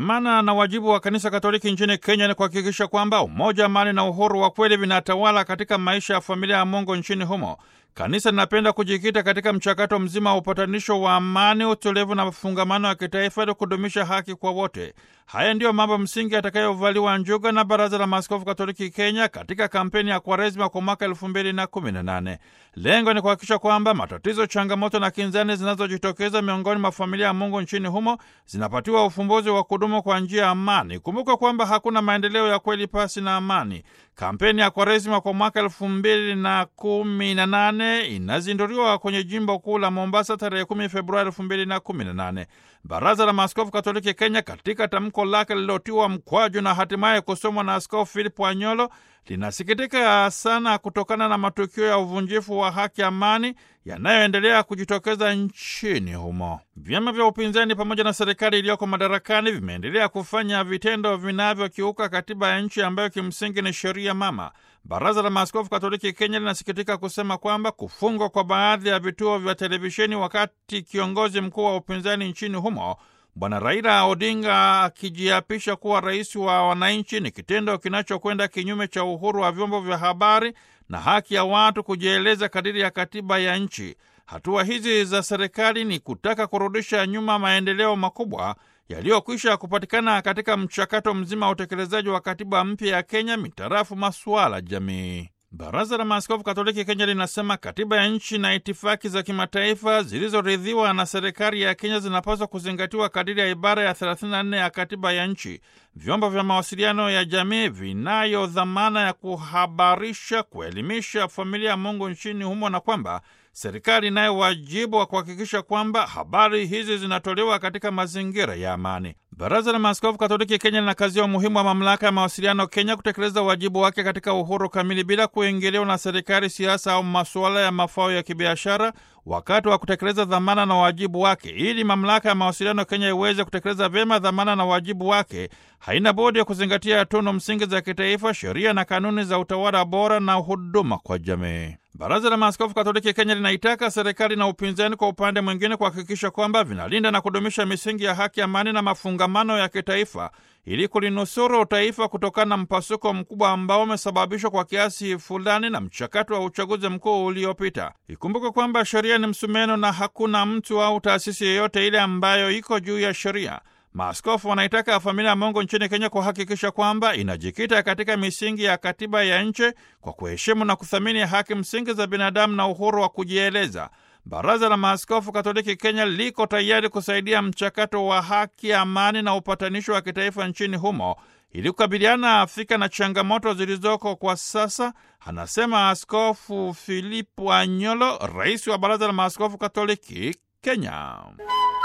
Dhamana na wajibu wa Kanisa Katoliki nchini Kenya ni kuhakikisha kwamba umoja, amani na uhuru wa kweli vinatawala katika maisha ya familia ya Mungu nchini humo. Kanisa linapenda kujikita katika mchakato mzima wa upatanisho wa amani, utulivu na mafungamano ya kitaifa ili kudumisha haki kwa wote. Haya ndiyo mambo msingi yatakayovaliwa njuga na Baraza la Maaskofu Katoliki Kenya katika kampeni ya Kwaresima kwa mwaka elfu mbili na kumi na nane. Lengo ni kuhakikisha kwamba matatizo, changamoto na kinzani zinazojitokeza miongoni mwa familia ya Mungu nchini humo zinapatiwa ufumbuzi wa kudumu kwa njia ya amani. Kumbuka kwamba hakuna maendeleo ya kweli pasi na amani. Kampeni ya Kwaresima kwa mwaka elfu mbili na kumi na nane inazinduliwa kwenye jimbo kuu la Mombasa tarehe kumi Februari elfu mbili na kumi na nane. Baraza la Maaskofu Katoliki Kenya katika tamko lake lililotiwa mkwaju na hatimaye kusomwa na Askofu Philip Wanyolo linasikitika sana kutokana na matukio ya uvunjifu wa haki amani yanayoendelea kujitokeza nchini humo. Vyama vya upinzani pamoja na serikali iliyoko madarakani vimeendelea kufanya vitendo vinavyokiuka katiba ya nchi ambayo kimsingi ni sheria mama. Baraza la Maaskofu Katoliki Kenya linasikitika kusema kwamba kufungwa kwa baadhi ya vituo vya televisheni wakati kiongozi mkuu wa upinzani nchini humo Bwana Raila Odinga akijiapisha kuwa rais wa wananchi ni kitendo kinachokwenda kinyume cha uhuru wa vyombo vya habari na haki ya watu kujieleza kadiri ya katiba ya nchi. Hatua hizi za serikali ni kutaka kurudisha nyuma maendeleo makubwa yaliyokwisha kupatikana katika mchakato mzima wa utekelezaji wa katiba mpya ya Kenya mitarafu masuala jamii. Baraza la Maaskofu Katoliki Kenya linasema katiba ya nchi na itifaki za kimataifa zilizoridhiwa na serikali ya Kenya zinapaswa kuzingatiwa kadiri ya ibara ya 34 ya katiba ya nchi. Vyombo vya mawasiliano ya jamii vinayo dhamana ya kuhabarisha, kuelimisha familia ya Mungu nchini humo na kwamba serikali inayo wajibu wa kuhakikisha kwamba habari hizi zinatolewa katika mazingira ya amani. Baraza la Maaskofu Katoliki Kenya linakazia umuhimu wa mamlaka ya mawasiliano Kenya kutekeleza wajibu wake katika uhuru kamili bila kuingiliwa na serikali, siasa au masuala ya mafao ya kibiashara wakati wa kutekeleza dhamana na wajibu wake. Ili mamlaka ya mawasiliano Kenya iweze kutekeleza vyema dhamana na wajibu wake, haina budi ya kuzingatia tunu msingi za kitaifa, sheria na kanuni za utawala bora na huduma kwa jamii. Baraza la Maaskofu Katoliki Kenya linaitaka serikali na upinzani kwa upande mwingine kuhakikisha kwamba vinalinda na kudumisha misingi ya haki, amani na mafungamano ya kitaifa ili kulinusuru taifa kutokana na mpasuko mkubwa ambao umesababishwa kwa kiasi fulani na mchakato wa uchaguzi mkuu uliopita. Ikumbuke kwamba sheria ni msumeno na hakuna mtu au taasisi yeyote ile ambayo iko juu ya sheria. Maaskofu wanaitaka familia ya Mungu nchini Kenya kuhakikisha kwamba inajikita katika misingi ya katiba ya nchi kwa kuheshimu na kuthamini haki msingi za binadamu na uhuru wa kujieleza. Baraza la Maaskofu Katoliki Kenya liko tayari kusaidia mchakato wa haki, amani na upatanisho wa kitaifa nchini humo ili kukabiliana Afrika na changamoto zilizoko kwa sasa, anasema Askofu Filipu Anyolo, rais wa Baraza la Maaskofu Katoliki Kenya.